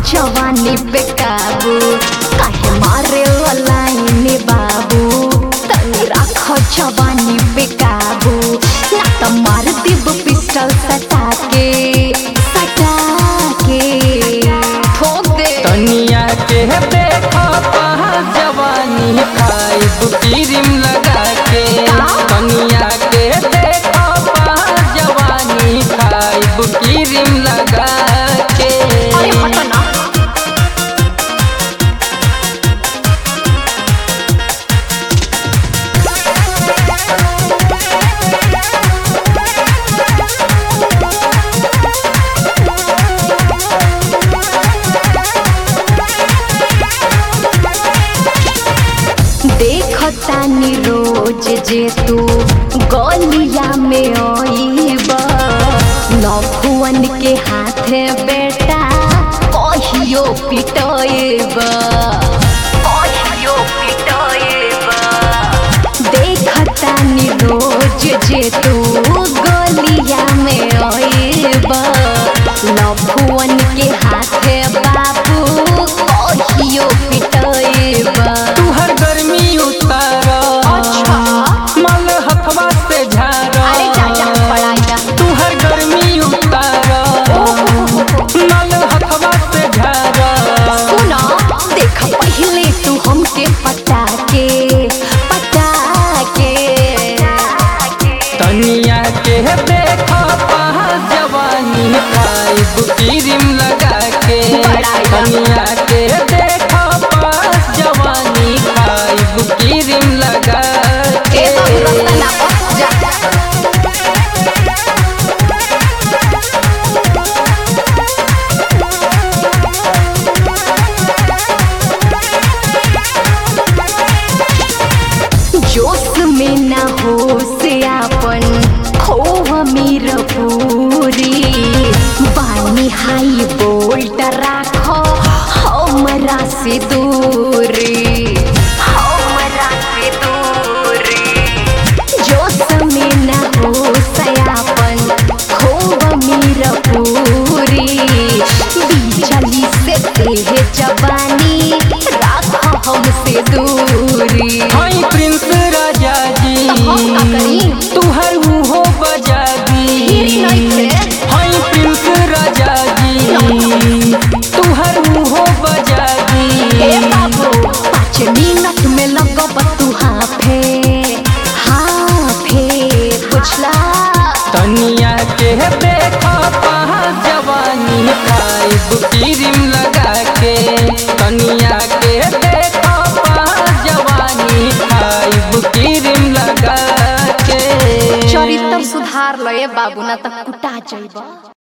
जवानी पे काबू काहे मारे लाइन बाबू तनी राख जवानी पे काबू ना तो मार देब पिस्टल सटा के सटा के ठोक दे तनिया के देखो पहा जवानी खाइब क्रीम लगा के तनिया के देखो पहा जवानी खाइब क्रीम लगा के अरे हटो ना देखतानी रोज जे तू गलिया में आईब नौखुअन के हाथे बेटा कहियो पिटएब कहियो पिटएब देखतानी रोज जे तू गलिया में आईब नौखुअन के हाथे बाबू कहियो पिटएब तुहर गर्मी उतार अच्छा मल हथवा से झार अरे चाचा पढ़ाई जा तुहर गर्मी उतार मल हथवा से झार सुना देख पहले तू हमके पटा के पटा के तनिया के देखो पहा जवानी खाइब क्रीम लगा के तनिया के देखो पहा जवानी खाइब क्रीम लगा के ए बाबू रास्ता ना पर जा जोश में ना हो से आपन खोह मीर पूरी बानी हाई बोल्ट राखो हमरा से दूरी हमरा से दूरी जोश में ना हो सयापन खोह मीर पूरी बिजली से तेह जवानी राखो हमसे दूरी हाय प्रिंस राजा जी हम का करी? तुहर मुहो बजा हीरी दी नहीं थे। हाय प्रिंस राजा जी तुहर मुहो बजा ए दी बाबू पाँच मिनट में लगब तू हाफे हाफे बुझला तनिया के देखो पहा जवानी खाइब क्रीम लगा के तनिया के देखो पहा जवानी खाइब क्रीम लगा के चरित्र सुधार लए बाबू ना त कुटा जइब